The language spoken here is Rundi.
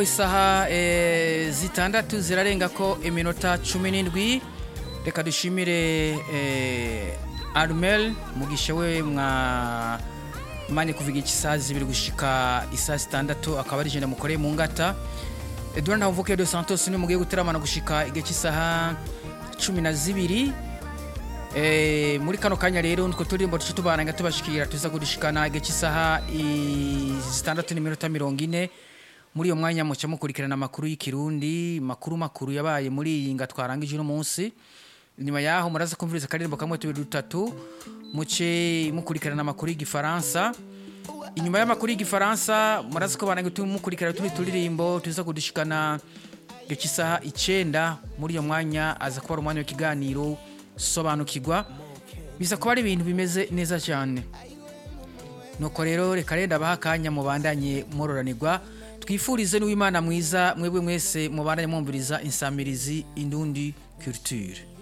isaha eh, zitandatu zirarenga ko iminota cumi n'indwi reka dushimire eh, armel mugisha we mwa mani kuva iki isaha zibiri gushika isaha zitandatu akaba ari jenda mukoreye mu ngata edouard ntavuke de santos ni mugiye guteramana gushika igihe cy'isaha cumi na zibiri Eh, muri kano kanya rero nitwo turirimbo duce tubananga tubashikira tuza gushikana igihe cy'isaha i- zitandatu n'iminota mirongo ine muri iyo mwanya muca mukurikirana amakuru y'ikirundi makuru makuru yabaye muri iyi nga twarangije uno munsi nyuma yaho muraza kumviriza akaririmbo kamwe tubiri dutatu muce mukurikirana amakuru y'igifaransa inyuma y'amakuru y'igifaransa muraza ko bananga mukurikirana tundi turirimbo tuza kudushikana igihe cy'isaha icenda muri iyo mwanya aza kuba ari umwanya w'ikiganiro sobanukirwa biza kuba ari ibintu bimeze neza cyane nuko rero reka renda abaha akanya mubandanye mororanirwa twifurize n'uwimana mwiza mwebwe mwese mubandanye mwumviriza insamirizi indundi culture